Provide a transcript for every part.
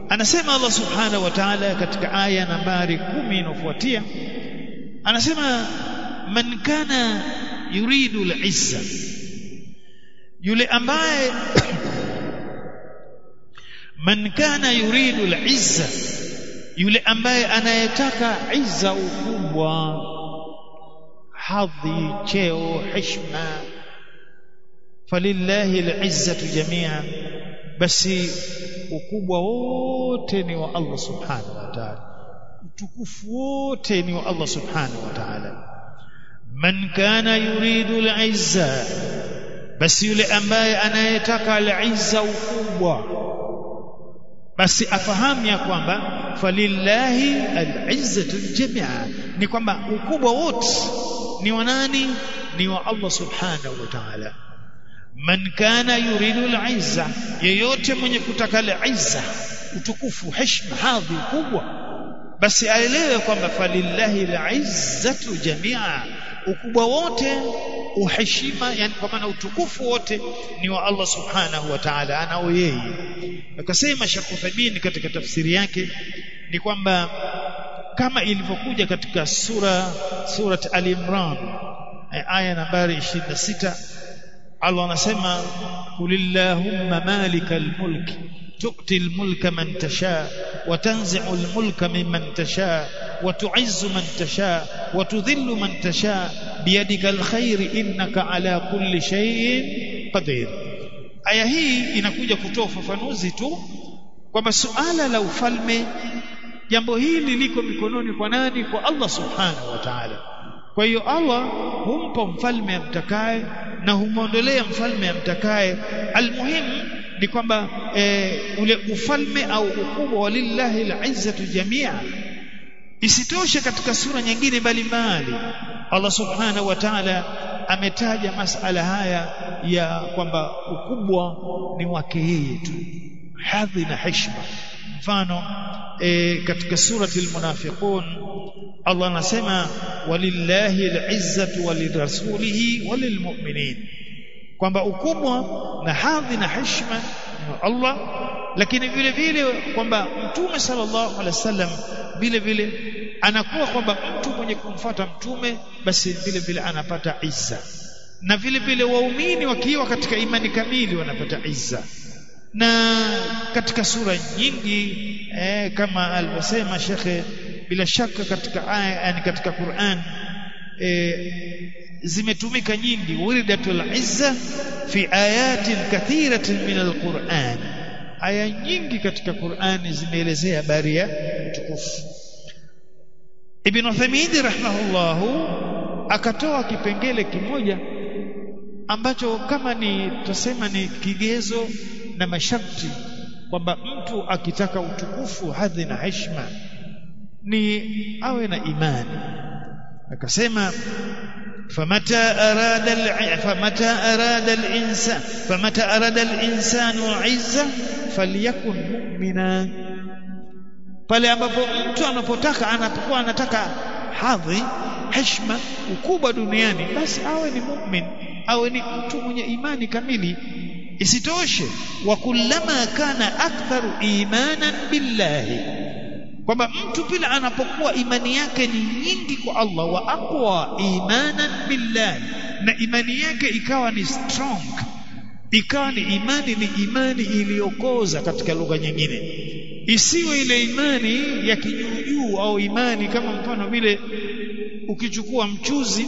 anasema Allah subhanahu wa ta'ala katika aya nambari kumi inayofuatia anasema man kana yuridu al-izza yule ambaye man kana yuridu al-izza yule ambaye anayetaka izza ukubwa hadhi cheo heshima falillahi al-izzatu jami'an basi ukubwa wote ni wa Allah subhanahu wa ta'ala utukufu wote ni wa Allah subhanahu wa ta'ala man kana yuridu al-izza basi yule ambaye anayetaka al-izza ukubwa basi afahamu ya kwamba falillahi al-izzatu jamia ni kwamba ukubwa wote ni wa nani ni wa Allah subhanahu wa ta'ala man kana yuridu al-izza yeyote mwenye kutaka al-izza utukufu heshima hadhi kubwa basi aelewe kwamba falillahi al-izzatu jamia ukubwa wote uheshima yani kwa maana utukufu wote ni wa Allah subhanahu wa ta'ala anao yeye akasema Sheikh Uthaymeen katika tafsiri yake ni kwamba kama ilivyokuja katika sura surat al-Imran aya nambari 26 Allah anasema kulillahumma malikal mulk تؤتي الملك من تشاء وتنزع الملك ممن تشاء وتعز من تشاء وتذل من تشاء بيدك الخير إنك على كل شيء قدير aya hii inakuja kutoa ufafanuzi tu kwamba suala la ufalme jambo hili liko mikononi kwa nani kwa Allah subhanahu wa ta'ala kwa hiyo Allah humpa mfalme amtakaye na humwondolea mfalme amtakaye almuhimu ni kwamba e, ule ufalme au ukubwa wa lillahi al-izzatu jamia isitoshe katika sura nyingine mbalimbali Allah subhanahu wa ta'ala ametaja masala haya ya kwamba ukubwa ni wake yeye tu hadhi na heshima mfano e, katika surati al-munafiqun Allah anasema walillahi al-izzatu walirasulihi walilmu'minin kwamba ukubwa na hadhi na heshima ni Allah lakini vile vile kwamba mtume sallallahu alaihi wasallam vile vile anakuwa kwamba mtu mwenye kumfuata mtume basi vile vile anapata izza na vile vile waumini wakiwa katika imani kamili wanapata izza na katika sura nyingi eh, kama alivyosema shekhe bila shaka katika aya yani katika Qur'an eh, zimetumika nyingi wiridatul izza fi ayatin kathiratin min alquran aya nyingi katika Qur'ani zimeelezea habari ya utukufu Ibn Uthaymeen rahimahullahu akatoa kipengele kimoja ambacho kama ni tusema ni kigezo na masharti kwamba mtu akitaka utukufu hadhi na heshima ni awe na imani akasema فمتى أراد الع... فمتى أراد الإنسان فمتى أراد الإنسان عزة فليكن مؤمنا pale ambapo mtu anapotaka anapokuwa anataka hadhi heshima ukubwa duniani basi awe ni mu'min awe ni mtu mwenye imani kamili isitoshe wa kullama kana aktharu imanan billahi kwamba mtu pila anapokuwa imani yake ni nyingi kwa Allah wa aqwa imanan billahi na imani yake ikawa ni strong ikawa ni imani ni imani iliyokoza katika lugha nyingine isiwe ile imani ya kijuujuu au imani kama mfano vile ukichukua mchuzi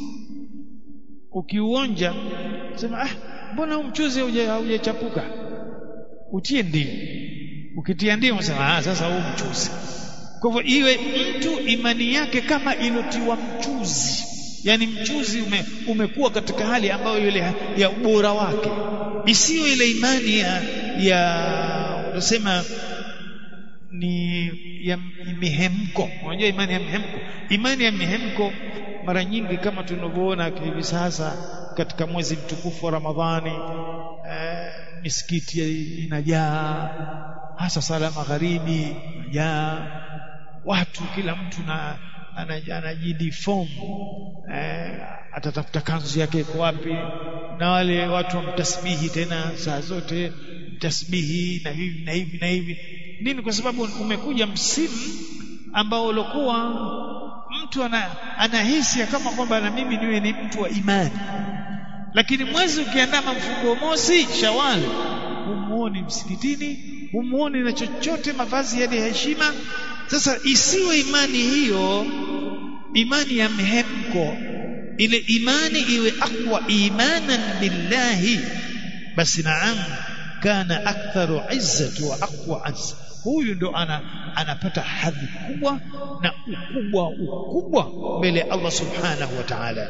ukiuonja sema ah mbona huu mchuzi haujachapuka utie ndimu ukitia ndimu sema ah sasa huu mchuzi kwa hivyo iwe mtu imani yake kama ilotiwa mchuzi yani mchuzi ume, umekuwa katika hali ambayo ile ya ubora wake isiyo ile imani ya ya unasema ni ya mihemko unajua imani ya mihemko imani ya mihemko mara nyingi kama tunavyoona hivi sasa katika mwezi mtukufu wa Ramadhani eh, misikiti inajaa hasa sala magharibi inajaa watu kila mtu na anajidiform eh, atatafuta kanzu yake iko wapi na wale watu wamtasbihi tena saa zote tasbihi na hivi na hivi na hivi nini kwa sababu umekuja msimu ambao ulikuwa mtu ana, anahisi kama kwamba na mimi niwe ni mtu wa imani lakini mwezi ukiandama mfungo mosi shawali humuoni msikitini humuoni na chochote mavazi yale ya heshima sasa isiwe imani hiyo imani ya mhemko ile imani iwe aqwa imanan billahi basi naam kana aktharu izzatu wa aqwa azza huyu ndo ana, anapata hadhi kubwa na ukubwa ukubwa mbele ya Allah subhanahu wa ta'ala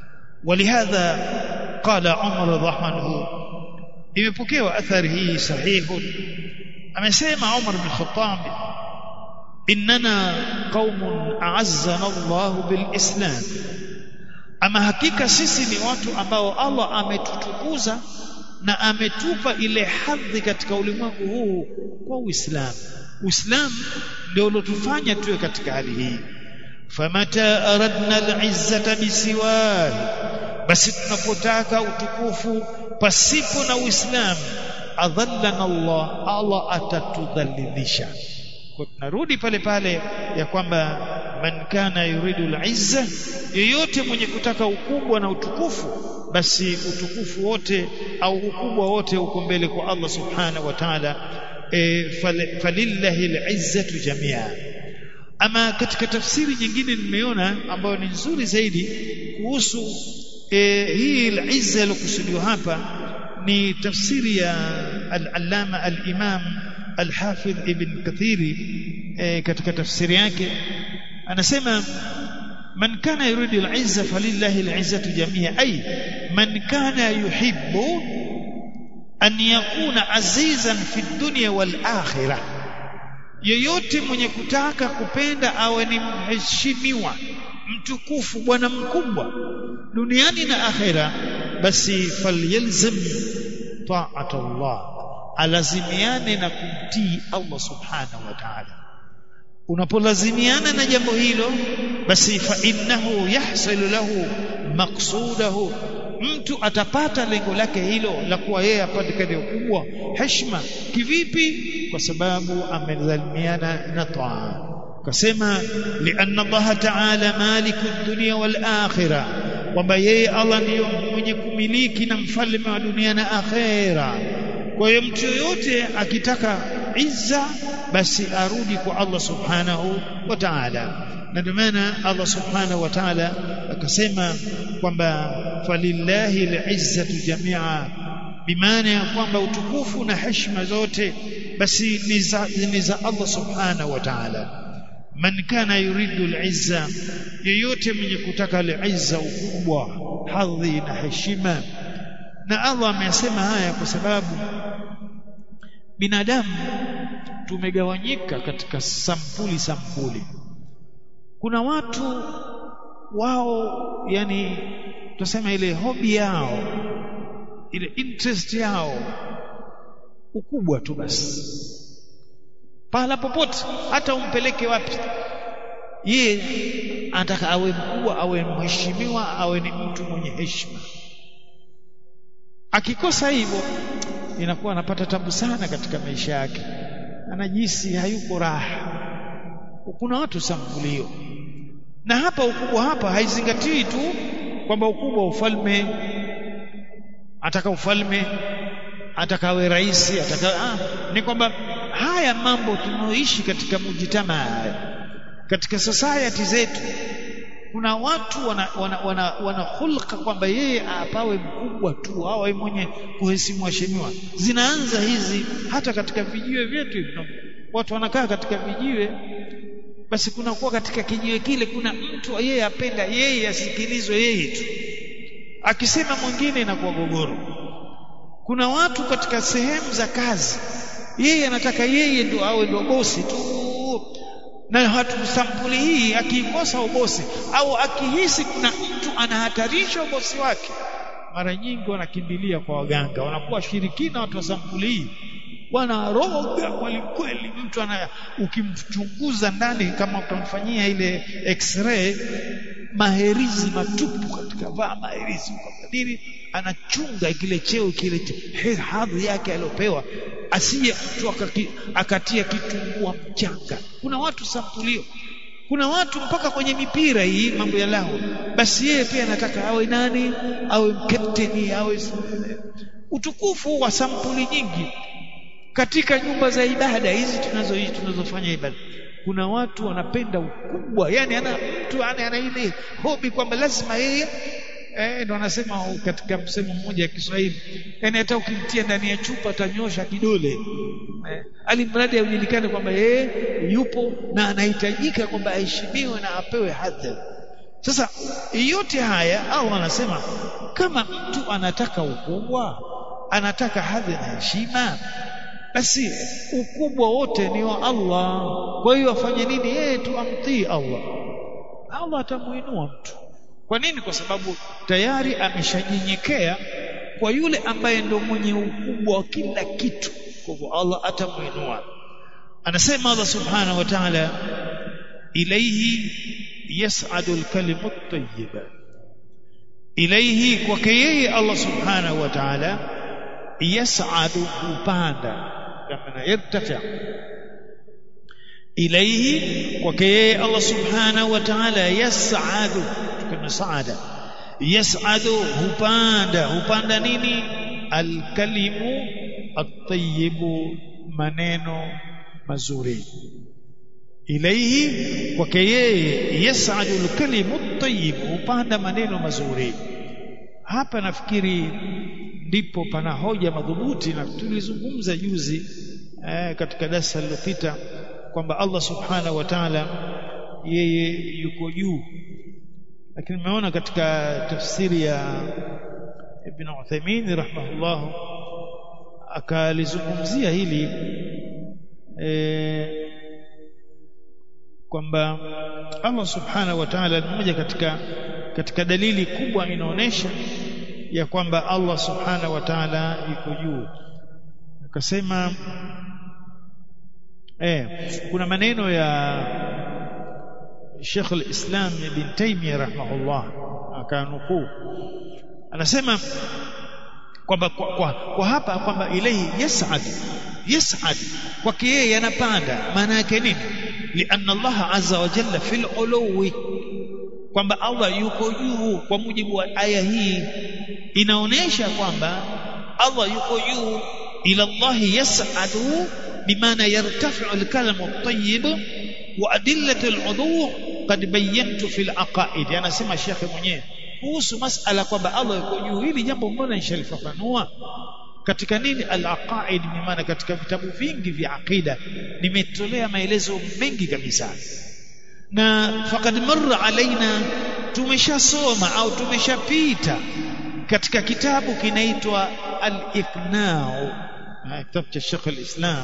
ولهذا قال عمر رضي الله عنه imepokewa athari hii sahihu amesema Umar bin Khattab innana qaumun a'azzana Allah bil Islam ama hakika sisi ni watu ambao Allah ametutukuza na ametupa ile hadhi katika ulimwengu huu kwa Uislamu Uislamu ndio ulotufanya tuwe katika hali hii famata aradna al-izzata bisiwahi basi tunapotaka utukufu pasipo na Uislamu adhallana Allah Allah atatudhalilisha kwa tunarudi pale pale ya kwamba man kana yuridu al-izza yeyote mwenye kutaka ukubwa na utukufu basi utukufu wote au ukubwa wote uko mbele kwa Allah subhanahu wa ta'ala e, falillahi al-izzatu jami'a ama katika tafsiri nyingine nimeona ambayo ni nzuri zaidi kuhusu e, hii al-izza iliyokusudiwa hapa ni tafsiri ya al-allama al-imam al-hafidh ibn kathiri e, katika tafsiri yake anasema man kana yuridu al-izza falillahi al-izzatu jami'a ay man kana yuhibbu an yakuna azizan fi dunya wal akhirah yeyote mwenye kutaka kupenda awe ni mheshimiwa mtukufu bwana mkubwa duniani na akhera basi falyalzam ta'at Allah alazimiane na kumtii Allah subhanahu wa ta'ala unapolazimiana na jambo hilo basi fa innahu yahsilu lahu maqsudahu mtu atapata lengo lake hilo la kuwa yeye apate ukubwa heshima kivipi kwa sababu amezalimiana na taa kasema lianna Allah ta'ala maliku dunya wal akhirah kwamba yeye Allah ndiyo mwenye kumiliki na mfalme wa dunia na akhera kwa hiyo mtu yoyote akitaka izza basi arudi kwa Allah subhanahu wa ta'ala na ndio maana Allah subhanahu wa ta'ala akasema kwamba falillahi al-izzatu jami'a bimaana ya kwamba utukufu na heshima zote basi ni za, ni za Allah subhanahu wa ta'ala man kana yuridu al-izza yeyote mwenye kutaka al-izza ukubwa hadhi na heshima na Allah amesema haya kwa sababu binadamu tumegawanyika katika sampuli sampuli kuna watu wao yani tuseme ile hobi yao ile interest yao ukubwa tu basi pahala popote hata umpeleke wapi ye anataka awe mkubwa awe mheshimiwa awe ni mtu mwenye heshima akikosa hivyo inakuwa anapata tabu sana katika maisha yake anajisi hayuko raha kuna watu sampulio na hapa ukubwa hapa haizingatii tu kwamba ukubwa wa ufalme ataka ufalme atakawe rais ataka ah, ni kwamba haya mambo tunaoishi katika mujitama haya katika society zetu kuna watu wana wana, wana, wana hulka kwamba yeye apawe mkubwa tu awe mwenye kuheshimu waheshimiwa zinaanza hizi hata katika vijiwe vyetu watu wanakaa katika vijiwe basi kuna kuwa katika kijiwe kile kuna mtu yeye apenda yeye asikilizwe yeye tu akisema mwingine inakuwa gogoro kuna watu katika sehemu za kazi yeye anataka yeye ndo awe ndo bosi tu na hatu sampuli hii akikosa ubosi au akihisi kuna mtu anahatarisha ubosi wake mara nyingi wanakimbilia kwa waganga wanakuwa shirikina watu wa sampuli hii wanaroga kweli kweli mtu ana ukimchunguza ndani kama utamfanyia ile x-ray maherizi matupu katika vaa maherizi ukabadili anachunga kile cheo kile hadhi yake aliyopewa asije mtu akaki, akatia kitungua mchanga kuna watu sampulio kuna watu mpaka kwenye mipira hii mambo ya lao basi yeye pia anataka awe nani awe captain awe utukufu wa sampuli nyingi katika nyumba za ibada hizi tunazo tunazofanya ibada kuna watu wanapenda ukubwa yani ana mtu ana, ana ile hobi kwamba lazima yeye eh ndo anasema katika msemo mmoja wa Kiswahili yani hata ukimtia ndani ya chupa atanyosha kidole eh, alimradi ajulikane kwamba yeye yupo na anahitajika kwamba aheshimiwe na apewe hadhi sasa yote haya au anasema kama mtu anataka ukubwa anataka hadhi na heshima basi ukubwa wote ni wa Allah kwa hiyo afanye nini yeye tu amtii Allah Allah atamuinua mtu kwa nini kwa sababu tayari ameshanyenyekea kwa yule ambaye ndo mwenye ukubwa wa kila kitu kwa hivyo Allah atamuinua anasema Allah subhanahu wa ta'ala ilayhi yas'adu al-kalimu at-tayyib ilayhi kwake yeye Allah subhanahu wa ta'ala yas'adu upanda kama yartafi ilayhi kwake yeye Allah subhanahu wa ta'ala yas'adu kama saada yas'adu hupanda hupanda nini alkalimu at-tayyibu maneno mazuri ilayhi kwake yeye yas'adu alkalimu at-tayyibu hupanda maneno mazuri hapa nafikiri ndipo pana hoja madhubuti na tulizungumza juzi eh, katika darasa lililopita kwamba Allah subhanahu wa ta'ala yeye yuko juu lakini nimeona katika tafsiri ya Ibn Uthaymeen rahimahullah akalizungumzia hili e, kwamba Allah subhanahu wa ta'ala ni mmoja katika katika dalili kubwa inaonesha ya kwamba Allah subhanahu wa ta'ala yuko juu akasema eh kuna maneno ya Sheikh al-Islam Ibn Taymiyyah rahimahullah akanukuu anasema kwamba kwa, kwa, kwa hapa kwamba ilayhi yas'ad yas'ad kwake yeye yanapanda maana yake nini lianna Allah azza wa jalla fil uluwi kwamba Allah yuko juu kwa mujibu wa aya hii inaonesha kwamba Allah yuko juu ila Allah yas'adu bimaana yartafi'u al-kalamu at-tayyib wa adillatu al-udhu qad bayyantu fil aqaid anasema shekhe mwenyewe kuhusu masala kwamba Allah yuko juu hili jambo mbona nishalifafanua katika nini al-aqaid maana katika vitabu vingi vya aqida nimetolea maelezo mengi kabisa na faqad marra alaina tumeshasoma au tumeshapita katika kitabu kinaitwa al-iqna'u kitabu cha Sheikh al-Islam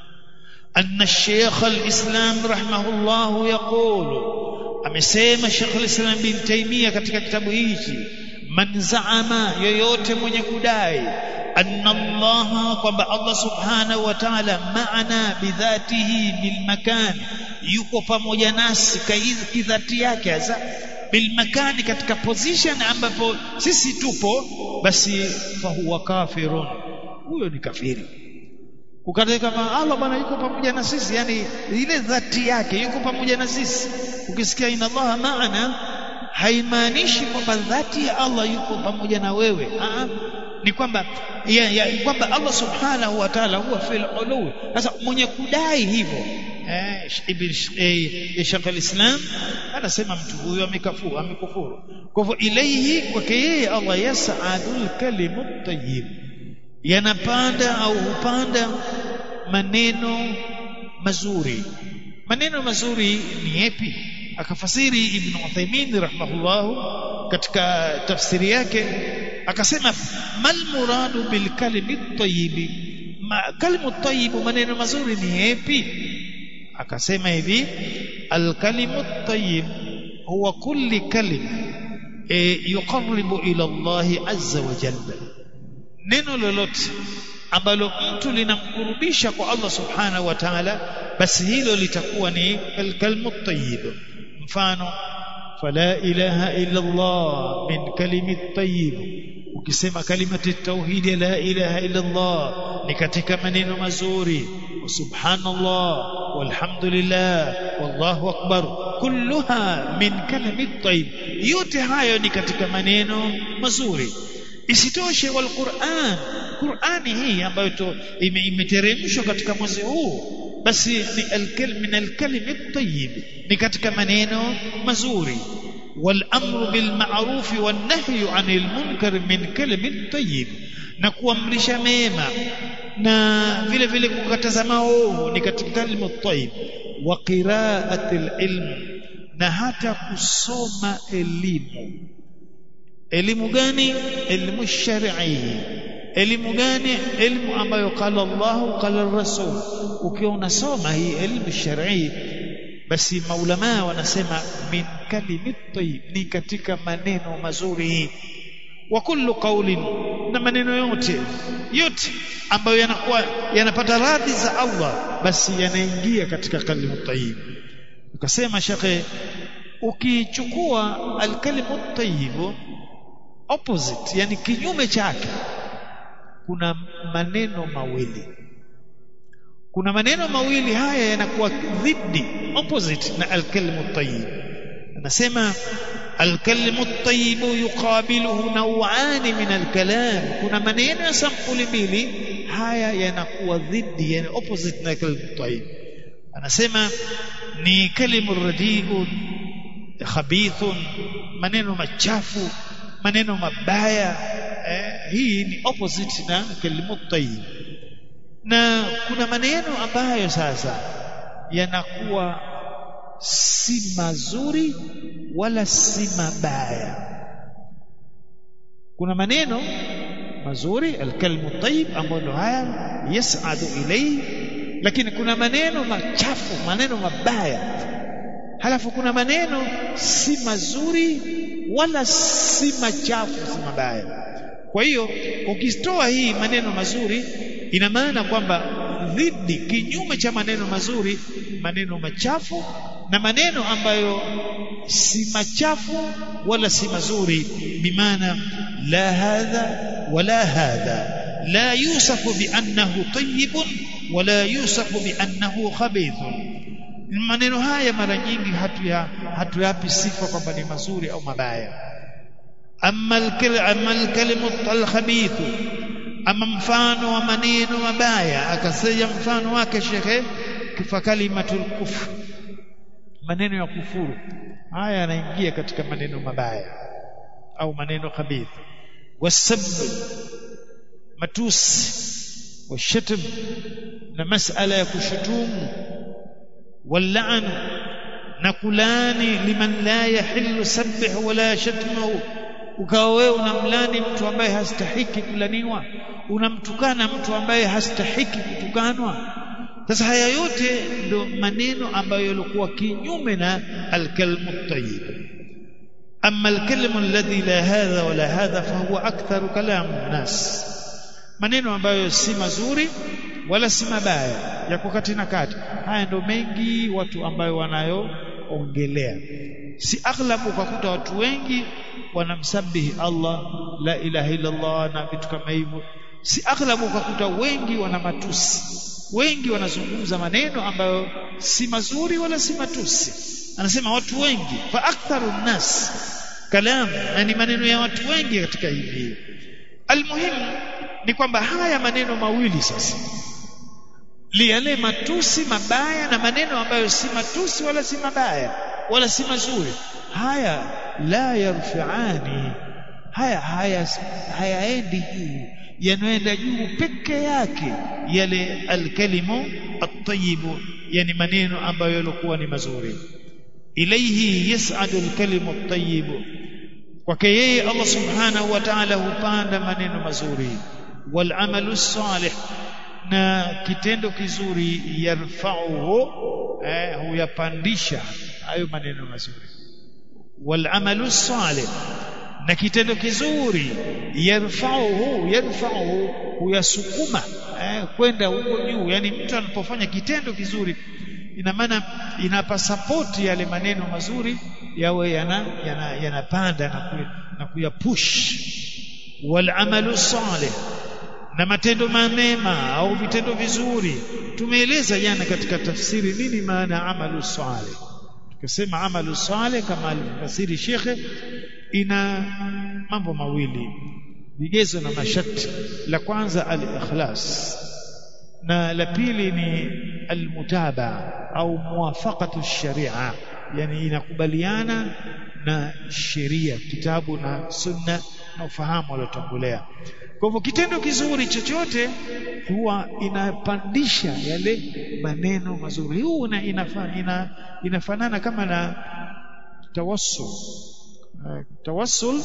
أن الشيخ الإسلام رحمه الله يقول amesema Sheikh al-Islam bin Taymiyyah katika kitabu hichi man zaama yoyote mwenye kudai anna Allah kwamba Allah subhanahu wa ta'ala maana bidhatihi bil makan yuko pamoja nasi kidhati yake hasa bil makani katika position ambapo sisi tupo basi fahuwa kafirun huyo ni kafiri ukatae kama Allah bwana yuko pamoja na sisi yani ile dhati yake yuko pamoja na sisi ukisikia inna Allah maana haimaanishi kwamba dhati ya Allah yuko pamoja na wewe Aa, ni kwamba ya, ya, kwamba Allah subhanahu wa ta'ala huwa fil ulu sasa mwenye kudai hivyo eh ibn eh, Sheikh al-Islam anasema mtu huyo amekafuru amekufuru kwa hivyo ilaihi kwake yeye Allah yas'adul kalimu tayyib yanapanda au hupanda maneno mazuri maneno mazuri ni yapi akafasiri ibn Uthaymeen rahimahullah katika tafsiri yake akasema mal muradu bil kalimi tayyib ma kalimu tayyib maneno mazuri ni yapi akasema hivi al kalimu tayyib huwa kulli kalim e, yuqarribu ila Allah azza wa jalla neno lolote ambalo mtu linamkurubisha kwa Allah subhanahu wa ta'ala basi hilo litakuwa ni kalmu tayyib mfano fala ilaha illa Allah min kalimi tayyib ukisema kalimati tauhid la ilaha illa Allah ni katika maneno mazuri subhanallah walhamdulillah wallahu akbar kulluha min kalami tayyib yote hayo ni katika maneno mazuri isitoshe wal Qur'an Qur'ani hii ambayo imeteremshwa katika mwezi huu basi ni alkalim min alkalimi tayyib ni katika maneno mazuri والامر بالمعروف والنهي عن المنكر من كلم طيب na kuamrisha mema na vile vile kukataza maovu ni katika kalimu tayyib wa qira'atil ilm na hata kusoma elimu elimu gani elimu shar'i elimu gani elimu ambayo qala Allah qala Rasul ukiwa unasoma hii elimu shar'i basi maulama wanasema min kalimi tayyib ni katika maneno mazuri wa kullu qawlin na maneno yote yote ambayo yanakuwa yanapata radhi za Allah basi yanaingia katika kalimu tayyib ukasema shekhe ukichukua alkalimu tayyib opposite yani kinyume chake kuna maneno mawili kuna maneno mawili haya yanakuwa dhidi opposite na alkalimu tayyib anasema alkalimu tayyib yuqabiluhu naw'an min alkalam kuna maneno ya sampuli mbili haya yanakuwa dhidi yani opposite na alkalimu tayyib anasema ni kalimu radiun khabithun maneno machafu maneno mabaya eh, hii ni opposite na kalimu tayyib na kuna maneno ambayo sasa yanakuwa si mazuri wala si mabaya kuna maneno mazuri alkalmu tayyib ambayo haya yas'adu ilayhi lakini kuna maneno machafu maneno mabaya halafu kuna maneno si mazuri wala si machafu si mabaya kwa hiyo ukitoa hii maneno mazuri ina maana kwamba dhidi kinyume cha maneno mazuri maneno machafu na maneno ambayo si machafu wala si mazuri bimaana la hadha wala hadha la yusafu biannahu tayyibun wala yusafu biannahu khabithun maneno haya mara nyingi hatuya hatuyapi sifa kwamba ni mazuri au mabaya amma al-kalimu al-khabithu ama mfano wa maneno mabaya akasema mfano wake shekhe kifa kalimatul kufr maneno ya kufuru haya yanaingia katika maneno mabaya au maneno khabith wasab matusi washatm na masala ya kushutumu واللعن نكلاني لمن لا يحل سبح ولا شتمه ukawa wewe unamlani mtu ambaye hastahiki kulaniwa unamtukana mtu ambaye hastahiki kutukanwa sasa haya yote ndo maneno ambayo yalikuwa kinyume na alkalmu tayyib amma alkalmu alladhi la hadha wala hadha fahuwa aktharu kalamu nas maneno ambayo si mazuri wala si mabaya yako kati na kati haya ndo mengi watu ambayo wanayoongelea si aghlabu ukakuta watu wengi wanamsabihi Allah la ilaha illa Allah na vitu kama hivyo si aghlabu ukakuta wengi wana matusi wengi wanazungumza maneno ambayo si mazuri wala si matusi anasema watu wengi fa aktharu nas kalam na ni maneno ya watu wengi katika hivi almuhimu ni kwamba haya maneno mawili sasa yale matusi mabaya na maneno ambayo si matusi wala si mabaya wala si mazuri haya la yarfa'ani haya haya hayaendi juu yanaenda juu peke yake yale alkalimu at-tayyib yani maneno ambayo yalikuwa ni mazuri ilayhi yas'adu alkalimu at-tayyib kwake yeye Allah subhanahu wa ta'ala hupanda maneno mazuri wal amalu salih na kitendo kizuri yarfa'uhu eh, huyapandisha hayo maneno mazuri wal amalu salih na kitendo kizuri yarfa'uhu yarfa'uhu huyasukuma eh, kwenda huko juu yani mtu anapofanya kitendo kizuri ina maana inapa support yale maneno mazuri yawe yana yanapanda yana na kuyapush wal amalu salih na matendo mema au vitendo vizuri tumeeleza jana katika tafsiri nini maana amalu salih tukasema amalu salih kama alifasiri shekhe ina mambo mawili vigezo na masharti la kwanza al-ikhlas na la pili ni almutaba au muwafaqatu sharia yani inakubaliana na sheria kitabu na sunna na ufahamu waliotangulia kwa hivyo kitendo kizuri chochote huwa inapandisha yale maneno mazuri huu ina, inafa, ina, inafanana kama na tawassul uh, tawassul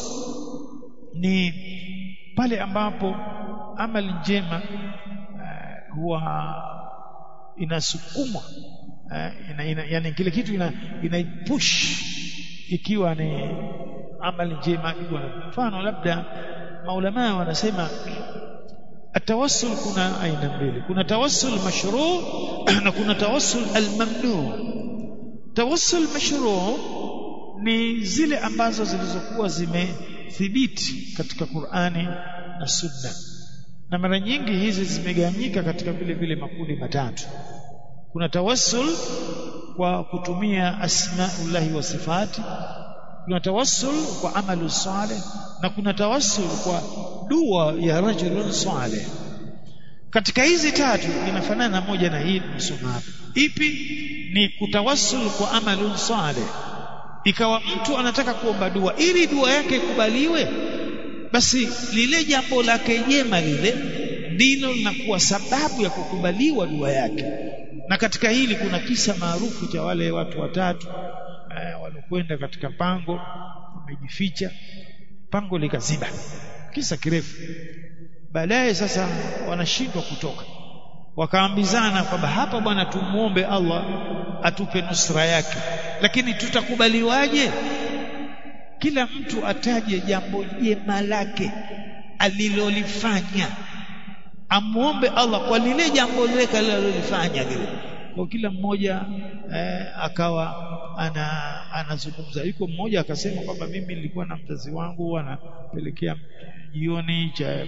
ni pale ambapo amali njema uh, huwa inasukumwa uh, ina, ina, yani kile kitu ina, ina push ikiwa ni amali njema mfano labda maulama wanasema atawassul kuna aina mbili kuna tawassul mashru na kuna tawassul almamnu tawassul mashru ni zile ambazo zilizokuwa zimethibiti katika Qur'ani na Sunna na mara nyingi hizi zimegawanyika katika vile vile makundi matatu kuna tawassul kwa kutumia asmaullahi wa sifati kuna tawassul kwa amalu saleh na kuna tawassul kwa dua ya rajulun saleh katika hizi tatu inafanana moja na hii msoma hapa ipi ni kutawassul kwa amalun saleh ikawa mtu anataka kuomba dua ili dua yake ikubaliwe basi lile jambo lake jema lile ndilo linakuwa sababu ya kukubaliwa dua yake na katika hili kuna kisa maarufu cha wale watu watatu eh, walokwenda katika pango wamejificha pango likaziba kisa kirefu baadaye sasa wanashindwa kutoka wakaambizana kwamba hapa bwana tumuombe Allah atupe nusra yake lakini tutakubaliwaje kila mtu ataje jambo jema lake alilolifanya amuombe Allah kwa lile jambo lile alilolifanya lile kwa kila mmoja eh, akawa ana anazungumza yuko mmoja akasema kwamba mimi nilikuwa na mzazi wangu anapelekea jioni cha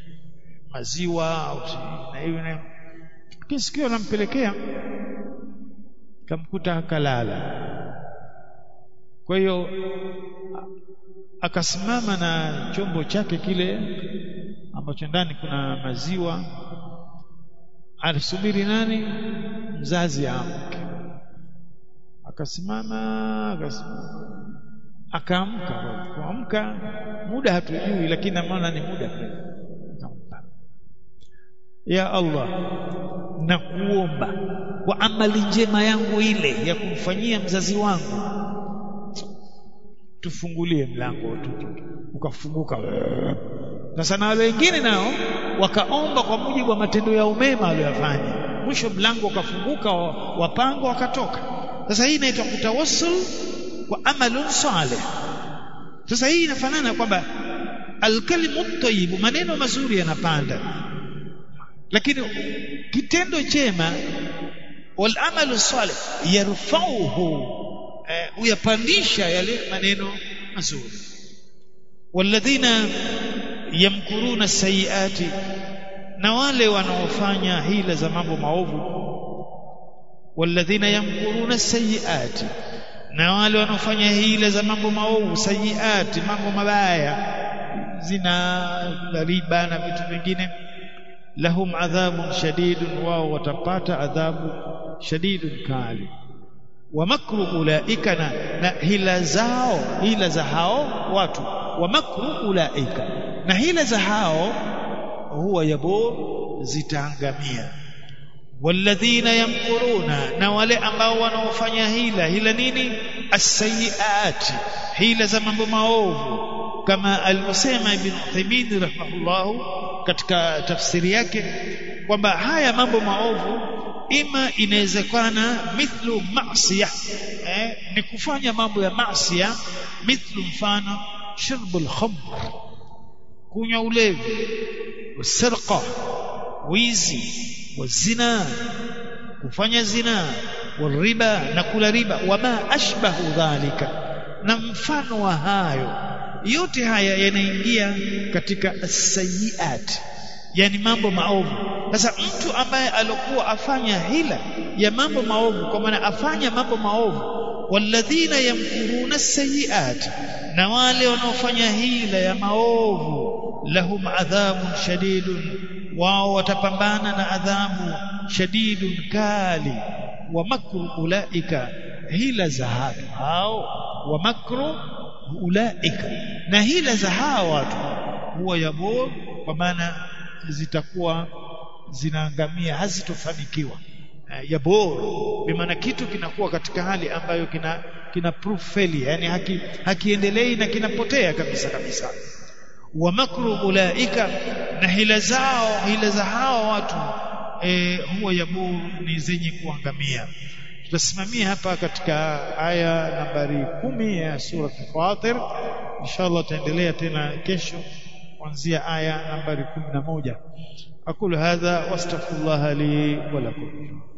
maziwa au na hiyo na kisikio nampelekea kamkuta kalala kwa hiyo akasimama na chombo chake kile ambacho ndani kuna maziwa alisubiri nani mzazi amke akasimama akasimama akaamka kuamka muda hatujui lakini amaona ni muda akampa ya Allah na kuomba kwa amali njema yangu ile ya kumfanyia mzazi wangu tufungulie mlango ukafunguka sasa na wale wengine nao wakaomba kwa mujibu wa matendo ya umema waliyofanya mwisho mlango ukafunguka wapango wakatoka sasa hii inaitwa kutawassul kwa amalun salih sasa hii inafanana kwamba alkalimu tayyib maneno mazuri yanapanda lakini kitendo chema wal amalu salih yarfauhu huyapandisha yale maneno mazuri walladhina yamkuruna sayiati na wale wanaofanya hila za mambo maovu walladhina yamkuruna sayiati na wale wanaofanya hila za mambo maovu sayiati mambo mabaya zina riba na vitu vingine lahum adhabun shadidun wao watapata adhabu shadidun kali wa makru ulaika na, na hila zao hila za hao watu wa makru ulaika na hila za hao huwa yabur zitaangamia walladhina yamkuruna na wale ambao wanaofanya hila hila nini as-sayyiati hila za mambo maovu kama alivyosema ibn Uthaymeen rahimahullah katika tafsiri yake kwamba haya mambo maovu ima inawezekana mithlu maasiya eh, ni kufanya mambo ya maasiya mithlu mfano shurbul khamr kunywa ulevi wasirqa wizi wazina kufanya zina wariba na kula riba wama ashbahu dhalika na mfano wa hayo yote haya yanaingia katika sayiat yani mambo maovu sasa mtu ambaye alokuwa afanya hila ya mambo maovu kwa maana afanya mambo maovu walladhina yamkuruna sayiat na wale wanaofanya hila ya maovu lahum adhabun shadidun wao watapambana na adhabu shadidun kali wa makru ulaika hila za hatu hao wa makru ulaika na hila za hawa watu huwa yabor kwa maana zitakuwa zinaangamia hazitofanikiwa uh, yabor bimaana kitu kinakuwa katika hali ambayo kina kina proof failure yani haki, hakiendelei na kinapotea kabisa kabisa wa makru ulaika na hila zao hila za hawa watu e, huwa yabur ni zenye kuangamia tutasimamia hapa katika aya nambari kumi ya sura Fatir inshallah tutaendelea tena kesho kuanzia aya nambari 11 aqulu hadha wastaghfirullah li wa lakum